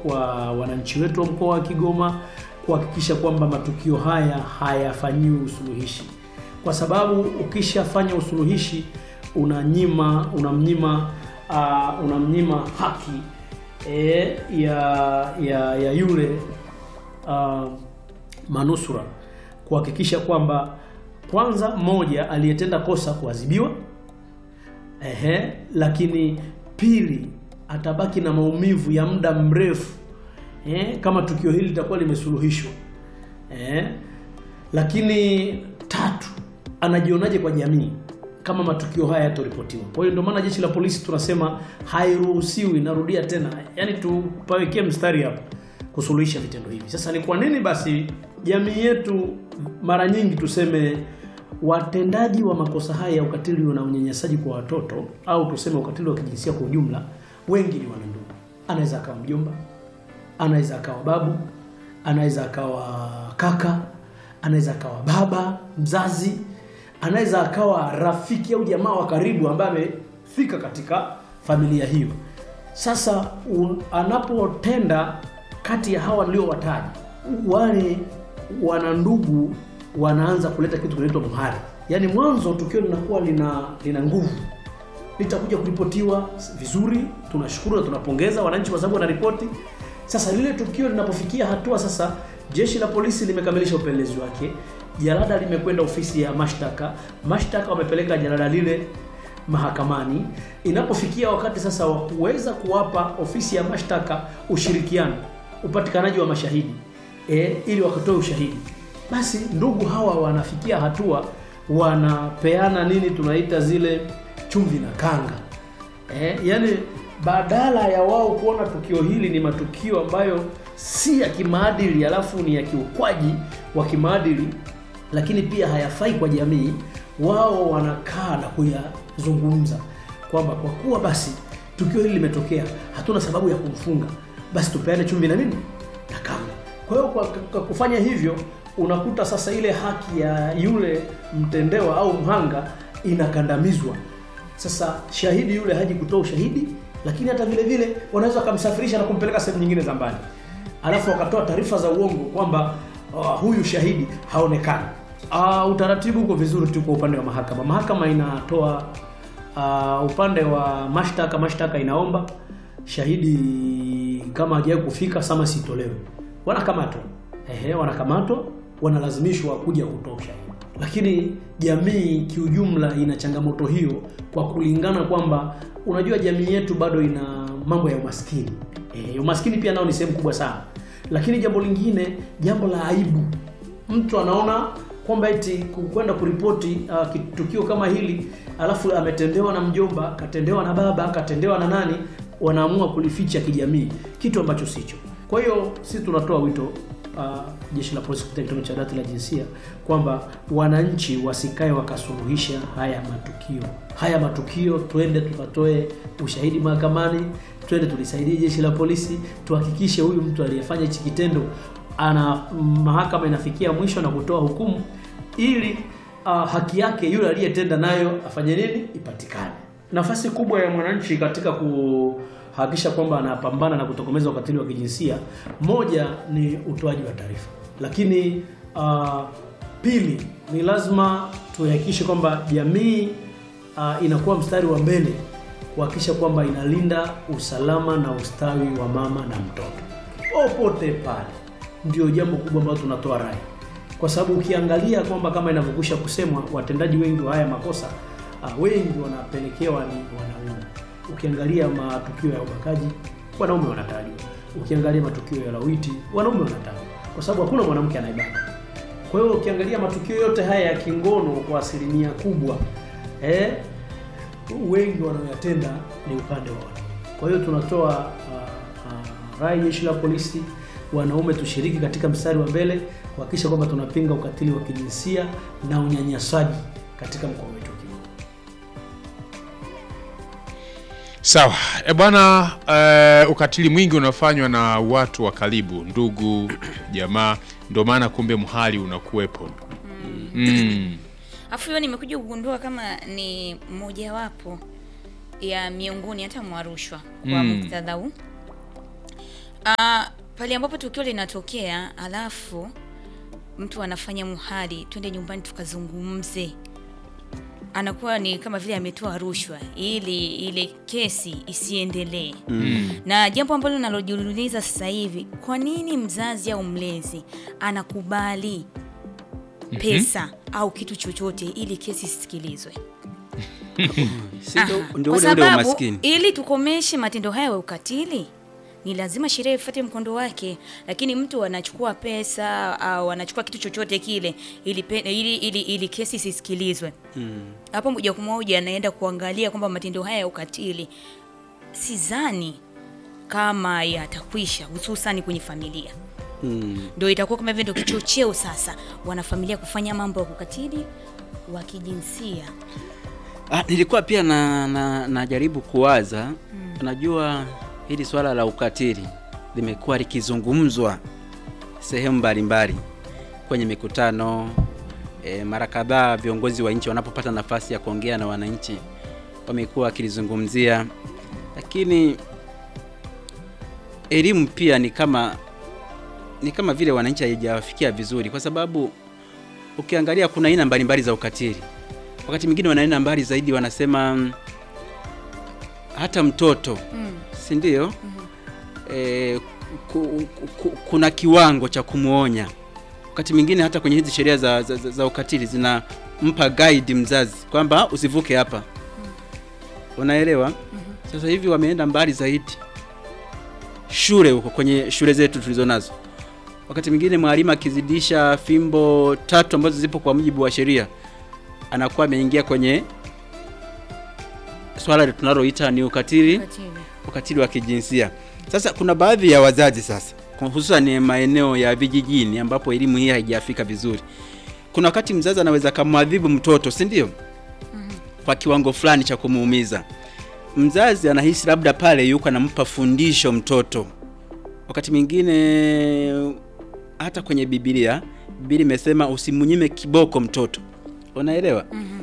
kwa wananchi wetu wa mkoa wa Kigoma kuhakikisha kwamba matukio haya hayafanyiwi usuluhishi, kwa sababu ukishafanya usuluhishi unanyima unamnyima uh, unamnyima haki e, ya, ya ya yule uh, manusura kuhakikisha kwamba kwanza, mmoja aliyetenda kosa kuadhibiwa, ehe, lakini pili atabaki na maumivu ya muda mrefu eh, kama tukio hili litakuwa limesuluhishwa eh, lakini tatu, anajionaje kwa jamii kama matukio haya yatoripotiwa. Kwa hiyo ndio maana jeshi la polisi tunasema hairuhusiwi, narudia tena, yani tupawekee mstari hapa kusuluhisha vitendo hivi. Sasa ni kwa nini basi jamii yetu mara nyingi tuseme watendaji wa makosa haya ya ukatili na unyanyasaji kwa watoto au tuseme ukatili wa kijinsia kwa ujumla, wengi ni wanandugu. Anaweza akawa mjomba, anaweza akawa babu, anaweza akawa kaka, anaweza akawa baba mzazi, anaweza akawa rafiki au jamaa wa karibu ambaye amefika katika familia hiyo. Sasa un, anapotenda kati ya hawa niliowataja, wale wanandugu wanaanza kuleta kitu kinaitwa muhari. Yaani mwanzo tukio linakuwa lina lina nguvu, litakuja kuripotiwa vizuri, tunashukuru na tunapongeza wananchi kwa sababu wanaripoti. Sasa lile tukio linapofikia hatua sasa, jeshi la polisi limekamilisha upelelezi wake, jalada limekwenda ofisi ya mashtaka, mashtaka wamepeleka jalada lile mahakamani. Inapofikia wakati sasa wa kuweza kuwapa ofisi ya mashtaka ushirikiano, upatikanaji wa mashahidi e, ili wakatoe ushahidi basi ndugu hawa wanafikia hatua wanapeana nini tunaita zile chumvi na kanga eh, yani badala ya wao kuona tukio hili ni matukio ambayo si ya kimaadili alafu ni ya kiukwaji wa kimaadili lakini pia hayafai kwa jamii wao wanakaa na kuyazungumza kwamba kwa kuwa basi tukio hili limetokea hatuna sababu ya kumfunga basi tupeane chumvi na nini na kanga kwa hiyo kwa, kwa kufanya hivyo unakuta sasa ile haki ya yule mtendewa au mhanga inakandamizwa. Sasa shahidi yule haji kutoa ushahidi, lakini hata vile vile wanaweza wakamsafirisha na kumpeleka sehemu nyingine za mbali, alafu wakatoa taarifa za uongo kwamba uh, huyu shahidi haonekani. Uh, utaratibu uko vizuri tu kwa upande wa mahakama. Mahakama inatoa uh, upande wa mashtaka, mashtaka inaomba shahidi kama hajawahi kufika samasi itolewe, wanakamatwa. Ehe, wanakamatwa wanalazimishwa kuja kutoa ushahidi. Lakini jamii kiujumla ina changamoto hiyo, kwa kulingana kwamba unajua jamii yetu bado ina mambo ya umaskini. E, umaskini pia nao ni sehemu kubwa sana. Lakini jambo lingine, jambo la aibu, mtu anaona kwamba eti kwenda kuripoti uh, tukio kama hili alafu ametendewa na mjomba, katendewa na baba, katendewa na nani, wanaamua kulificha kijamii, kitu ambacho sicho. Kwa hiyo sisi tunatoa wito Uh, jeshi la polisi kupitia kitengo cha dawati la jinsia kwamba wananchi wasikae wakasuluhisha haya matukio. Haya matukio, twende tukatoe ushahidi mahakamani, twende tulisaidie jeshi la polisi, tuhakikishe huyu mtu aliyefanya hichi kitendo ana mahakama inafikia mwisho na kutoa hukumu, ili uh, haki yake yule aliyetenda nayo afanye nini, ipatikane. Nafasi kubwa ya mwananchi katika ku hakikisha kwamba anapambana na kutokomeza ukatili wa kijinsia, moja ni utoaji wa taarifa, lakini uh, pili ni lazima tuhakikishe kwamba jamii uh, inakuwa mstari wa mbele kuhakikisha kwamba inalinda usalama na ustawi wa mama na mtoto popote pale. Ndio jambo kubwa ambalo tunatoa rai, kwa sababu ukiangalia kwamba kama inavyokwisha kusemwa, watendaji wengi wa haya makosa uh, wengi wanapelekewa ni wanaume ukiangalia matukio ya ubakaji wanaume wanatajwa, ukiangalia matukio ya lawiti wanaume wanatajwa, kwa sababu hakuna mwanamke anayebaka. Kwa hiyo ukiangalia matukio yote haya ya kingono kwa asilimia kubwa eh, wengi wanaoyatenda ni upande wa wanaume. Kwa hiyo tunatoa uh, uh, rai jeshi la polisi, wanaume tushiriki katika mstari wa mbele kuhakikisha kwamba tunapinga ukatili wa kijinsia na unyanyasaji katika mkoa wetu. Sawa e bwana. Uh, ukatili mwingi unafanywa na watu wa karibu, ndugu, jamaa, ndio maana kumbe mhali unakuwepo. mm. Afu hiyo nimekuja kugundua kama ni mojawapo ya miongoni hata mwa rushwa kwa Mm. muktadha huu. Ah, pale ambapo tukio linatokea alafu mtu anafanya muhali, twende nyumbani tukazungumze, anakuwa ni kama vile ametoa rushwa ili ile kesi isiendelee. Na jambo ambalo nalojiuliza sasa hivi, kwa nini mzazi au mlezi anakubali pesa au kitu chochote ili kesi isisikilizwe? Si ndio- Aha. ndio Kwa ule ule sababu umaskini. ili tukomeshe matendo haya ya ukatili ni lazima sheria ifuate mkondo wake, lakini mtu anachukua pesa au anachukua kitu chochote kile ili, pe- ili, ili, ili kesi isisikilizwe hapo moja kwa moja anaenda kuangalia kwamba matendo haya ya ukatili sidhani kama yatakwisha, hususani kwenye familia Mm. ndio itakuwa kama vile ndio kichocheo sasa wanafamilia kufanya mambo ya ukatili wa kijinsia. Ah, nilikuwa pia na, na, najaribu kuwaza unajua hili swala la ukatili limekuwa likizungumzwa sehemu mbalimbali kwenye mikutano e, mara kadhaa viongozi wa nchi wanapopata nafasi ya kuongea na wananchi wamekuwa wakilizungumzia, lakini elimu pia ni kama ni kama vile wananchi haijawafikia vizuri, kwa sababu ukiangalia kuna aina mbalimbali za ukatili wakati mwingine wanaenda mbali zaidi, wanasema mm, hata mtoto si ndio? E, ku, ku, ku, kuna kiwango cha kumwonya. Wakati mwingine hata kwenye hizi sheria za, za, za, za ukatili zinampa guide mzazi kwamba usivuke hapa, unaelewa? Sasa hivi wameenda mbali zaidi, shule huko, kwenye shule zetu tulizo nazo, wakati mwingine mwalimu akizidisha fimbo tatu ambazo zipo kwa mujibu wa sheria anakuwa ameingia kwenye swala tunaloita ni ukatili Ukatili. ukatili wa kijinsia. Sasa kuna baadhi ya wazazi sasa, hususan maeneo ya vijijini ambapo elimu hii haijafika vizuri, kuna wakati mzazi anaweza kamwadhibu mtoto, si ndio? Kwa kiwango fulani cha kumuumiza. Mzazi anahisi labda pale yuko anampa fundisho mtoto. Wakati mwingine hata kwenye Biblia, Biblia imesema usimnyime kiboko mtoto, unaelewa?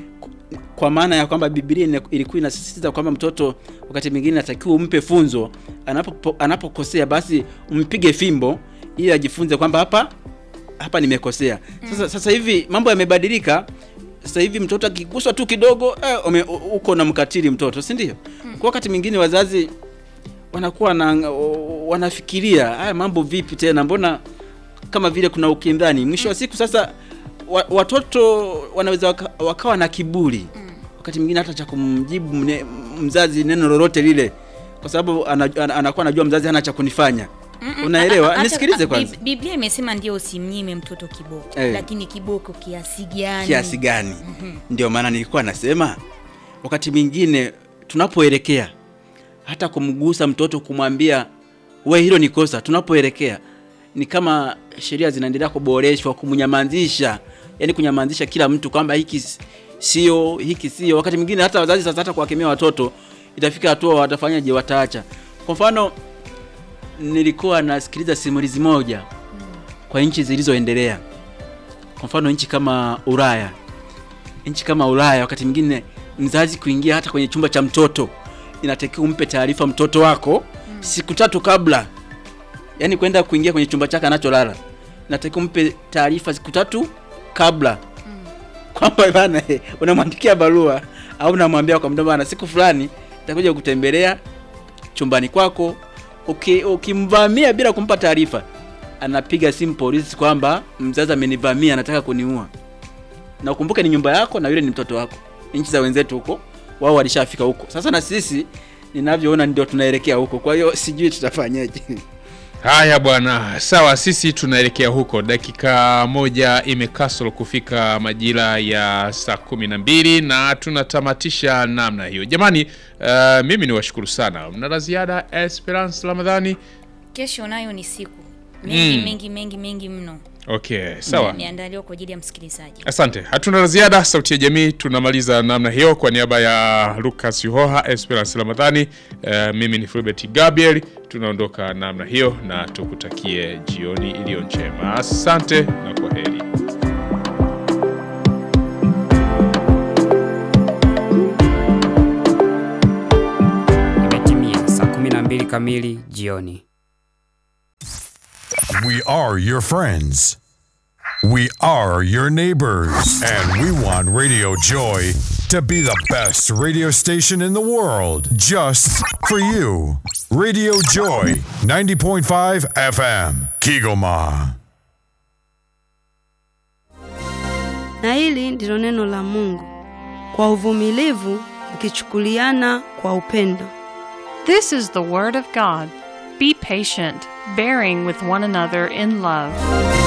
kwa maana ya kwamba Biblia ina- ilikuwa inasisitiza kwamba mtoto wakati mwingine anatakiwa umpe funzo anapo anapokosea, basi umpige fimbo ili ajifunze kwamba hapa hapa nimekosea. Sasa sasa hivi mambo yamebadilika. Sasa hivi mtoto akiguswa tu kidogo eh, ume- u- uko na mkatili mtoto, si ndio? Kwa wakati mwingine wazazi wanakuwa na wanafikiria haya mambo vipi tena, mbona kama vile kuna ukindhani. Mwisho wa siku sasa wa, watoto wanaweza waka, wakawa na kiburi wakati mwingine hata cha kumjibu mne, mzazi neno lolote lile, kwa sababu ana, ana, anakuwa anajua mzazi hana cha kunifanya. Unaelewa? Hata- Nisikilize a- kwanza, Bib- Biblia imesema ndio usimnyime mtoto kiboko, Eh. lakini kiboko kiasi gani? kiasi gani? Ndio maana nilikuwa nasema wakati mwingine tunapoelekea hata kumgusa mtoto kumwambia we, hilo ni kosa, tunapoelekea ni kama sheria zinaendelea kuboreshwa, kumnyamazisha, yani kunyamazisha kila mtu kwamba hiki s- sio, hiki sio. Wakati mwingine hata wazazi sasa, hata kuwakemea watoto itafika hatua watafanyaje? Wataacha. Kwa mfano, nilikuwa nasikiliza simulizi moja kwa nchi zilizoendelea, kwa mfano nchi kama Ulaya, nchi kama Ulaya, wakati mwingine mzazi kuingia hata kwenye chumba cha mtoto inatakiwa umpe taarifa mtoto wako siku tatu kabla, yaani kwenda kuingia kwenye chumba chake anacholala, inatakiwa umpe taarifa siku tatu kabla kwamba bana, eh, unamwandikia barua au unamwambia kwa mdomo, bana, siku fulani nitakuja kutembelea chumbani kwako. Uki- Ukimvamia bila kumpa taarifa, anapiga simu polisi kwamba mzazi amenivamia, anataka kuniua. Na ukumbuke ni nyumba yako na yule ni mtoto wako. Nchi za wenzetu huko wao walishafika huko. Sasa na sisi ninavyoona ndio tunaelekea huko, kwa hiyo sijui tutafanyaje. Haya bwana, sawa, sisi tunaelekea huko. Dakika moja imekasoro kufika majira ya saa kumi na mbili na tunatamatisha namna hiyo. Jamani, uh, mimi ni washukuru sana. Mna la ziada, Esperance Ramadhani? Kesho nayo ni siku mengi Mm. mengi mengi mengi mno Okay, sawa. imeandaliwa kwa ajili ya msikilizaji. Asante, hatuna la ziada. Sauti ya Jamii tunamaliza namna hiyo. Kwa niaba ya Lucas Yuhoha, Esperance Ramadhani, uh, mimi ni Fulbert Gabriel, tunaondoka namna hiyo na tukutakie jioni iliyo njema. Asante na kwa heri. Imetimia saa 12 kamili jioni. We are your friends. We are your neighbors. And we want Radio Joy to be the best radio station in the world just for you. Radio Joy 90.5 FM, Kigoma. Na hili ndilo neno la Mungu. Kwa uvumilivu mkichukuliana kwa upendo. This is the Word of God. Be patient, bearing with one another in love.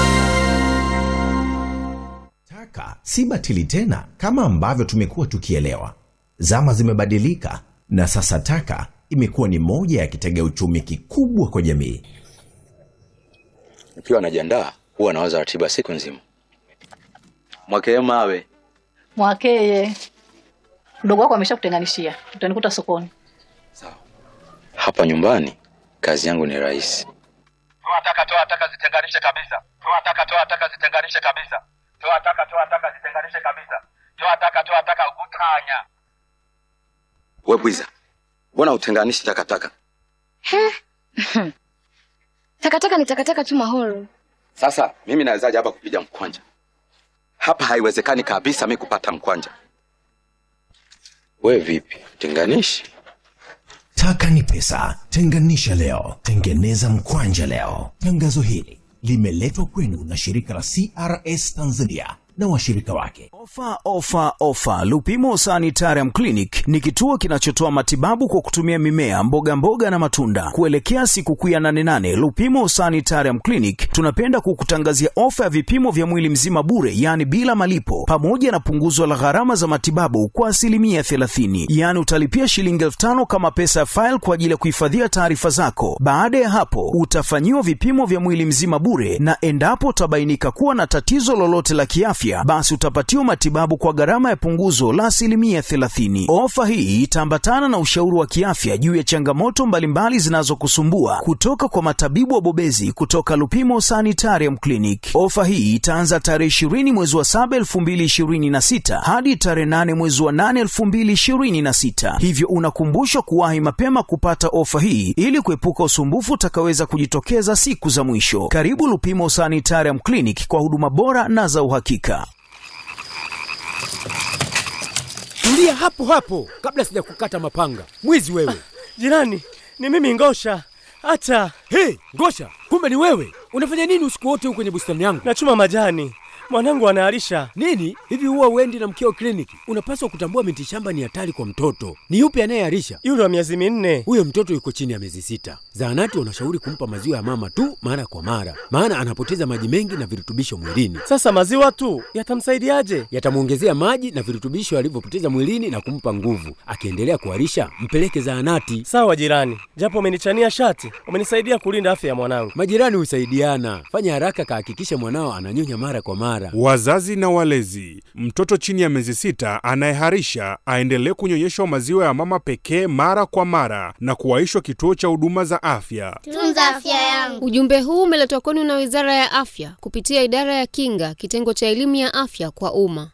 Taka si batili tena kama ambavyo tumekuwa tukielewa. Zama zimebadilika na sasa taka imekuwa ni moja ya kitega uchumi kikubwa kwa jamii. Nikiwa najiandaa huwa nawaza ratiba siku nzima. Mwakee mawe Mwakeye, mdogo wako ameshakutenganishia, utanikuta sokoni. hapa nyumbani, kazi yangu ni rahisi. toa taka toa taka zitenganishe kabisa toa taka toa taka zitenganishe kabisa toa taka toa taka zitenganishe kabisa toa taka toa taka utanya We bwiza, mbona utenganishi takataka? Takataka ni takataka tu mahoro. Sasa mimi nawezaje hapa kupiga mkwanja? Hapa haiwezekani kabisa mi kupata mkwanja. We vipi, tenganishi? Taka ni pesa. Tenganisha leo, tengeneza mkwanja leo. Tangazo hili limeletwa kwenu na shirika la CRS Tanzania na washirika wake. Ofa, ofa, ofa! Lupimo Sanitarium Clinic ni kituo kinachotoa matibabu kwa kutumia mimea, mboga mboga na matunda. Kuelekea sikukuu ya 88 Lupimo Sanitarium Clinic tunapenda kukutangazia ofa ya vipimo vya mwili mzima bure, yaani bila malipo, pamoja na punguzo la gharama za matibabu kwa asilimia 30. Yaani utalipia shilingi elfu tano kama pesa ya faili kwa ajili ya kuhifadhia taarifa zako. Baada ya hapo, utafanyiwa vipimo vya mwili mzima bure, na endapo utabainika kuwa na tatizo lolote la kiafya, basi utapatiwa matibabu kwa gharama ya punguzo la asilimia 30. Ofa hii itaambatana na ushauri wa kiafya juu ya changamoto mbalimbali zinazokusumbua kutoka kwa matabibu wabobezi kutoka Lupimo Sanitarium Clinic. Ofa hii itaanza tarehe 20 mwezi wa 7 2026 hadi tarehe 8 mwezi wa 8 2026, hivyo unakumbushwa kuwahi mapema kupata ofa hii ili kuepuka usumbufu utakaweza kujitokeza siku za mwisho. Karibu Lupimo Sanitarium Clinic kwa huduma bora na za uhakika. Tulia hapo hapo kabla sijakukata mapanga. Mwizi wewe. Jirani, ni mimi Ngosha. Hata Hey, Ngosha, kumbe ni wewe. Unafanya nini usiku wote huko kwenye bustani yangu? nachuma majani, mwanangu anaharisha. Nini? Hivi huwa uendi na mkeo kliniki? Unapaswa kutambua miti shamba ni hatari kwa mtoto. Ni yupi anayeharisha? Yule wa miezi minne. Huyo mtoto yuko chini ya miezi sita. Zahanati wanashauri kumpa maziwa ya mama tu mara kwa mara, maana anapoteza maji mengi na virutubisho mwilini. Sasa maziwa tu yatamsaidiaje? Yatamwongezea maji na virutubisho alivyopoteza mwilini na kumpa nguvu. Akiendelea kuharisha, mpeleke zahanati. Sawa jirani, japo umenichania shati, umenisaidia kulinda afya ya mwanangu. Majirani husaidiana. Fanya haraka, kahakikisha mwanao ananyonya mara kwa mara. Wazazi na walezi, mtoto chini ya miezi sita anayeharisha aendelee kunyonyeshwa maziwa ya mama pekee mara kwa mara na kuwaishwa kituo cha huduma za afya. Tunza afya yangu. Ujumbe huu umeletwa kwenu na Wizara ya Afya kupitia Idara ya Kinga, kitengo cha elimu ya afya kwa umma.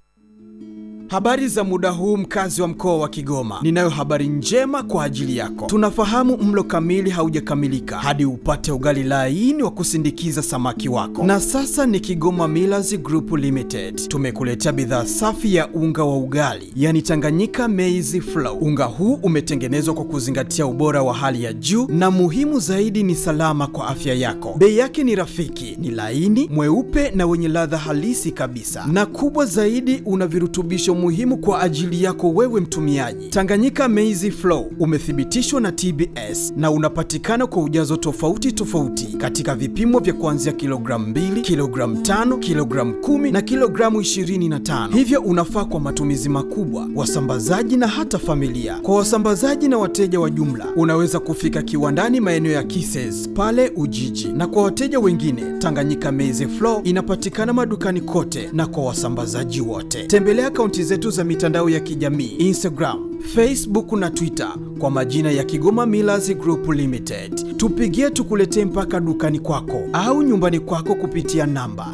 Habari za muda huu mkazi wa mkoa wa Kigoma. Ninayo habari njema kwa ajili yako. Tunafahamu mlo kamili haujakamilika hadi upate ugali laini wa kusindikiza samaki wako. Na sasa ni Kigoma Millers Group Limited. Tumekuletea bidhaa safi ya unga wa ugali, yani Tanganyika Maize Flour. Unga huu umetengenezwa kwa kuzingatia ubora wa hali ya juu na muhimu zaidi ni salama kwa afya yako. Bei yake ni rafiki, ni laini, mweupe na wenye ladha halisi kabisa. Na kubwa zaidi una virutubisho muhimu kwa ajili yako wewe mtumiaji. Tanganyika Maize Flour umethibitishwa na TBS na unapatikana kwa ujazo tofauti tofauti katika vipimo vya kuanzia kilogramu 2, kilogramu 5, kilogramu 10 na kilogramu 25. Hivyo unafaa kwa matumizi makubwa, wasambazaji na hata familia. Kwa wasambazaji na wateja wa jumla, unaweza kufika kiwandani maeneo ya Kises pale Ujiji, na kwa wateja wengine, Tanganyika Maize Flour inapatikana madukani kote na kwa wasambazaji wote. Tembelea akaunti zetu za mitandao ya kijamii Instagram, Facebook na Twitter kwa majina ya Kigoma Millers Group Limited. Tupigie tukuletee mpaka dukani kwako au nyumbani kwako kupitia namba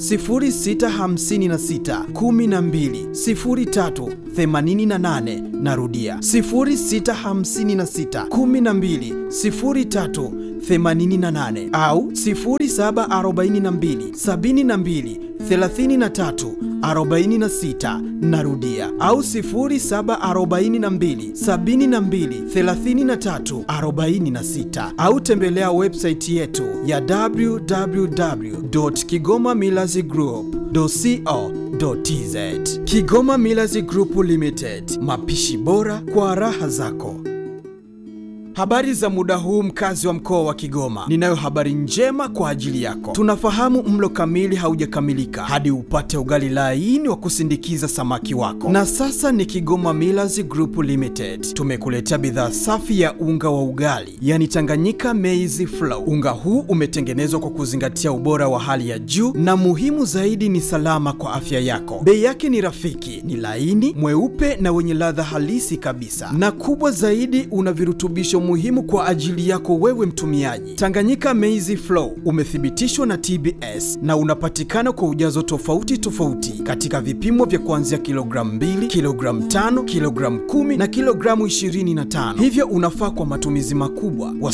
0656 12 03 88. Narudia 0656 12 03 88 au 0742 72 33 46 narudia au 0742 72 33 46 au tembelea website yetu ya www.kigomamillazgroup.co.tz Kigoma Millers Group Limited, mapishi bora kwa raha zako. Habari za muda huu mkazi wa mkoa wa Kigoma. Ninayo habari njema kwa ajili yako. Tunafahamu mlo kamili haujakamilika hadi upate ugali laini wa kusindikiza samaki wako. Na sasa ni Kigoma Millers Group Limited. Tumekuletea bidhaa safi ya unga wa ugali, yani Tanganyika Maize Flour. Unga huu umetengenezwa kwa kuzingatia ubora wa hali ya juu na muhimu zaidi ni salama kwa afya yako. Bei yake ni rafiki, ni laini, mweupe na wenye ladha halisi kabisa. Na kubwa zaidi una virutubisho muhimu kwa ajili yako wewe mtumiaji. Tanganyika Maize Flour umethibitishwa na TBS na unapatikana kwa ujazo tofauti tofauti katika vipimo vya kuanzia kilogramu 2, kilogramu 5, kilogramu 10 na kilogramu 25. Hivyo unafaa kwa matumizi makubwa.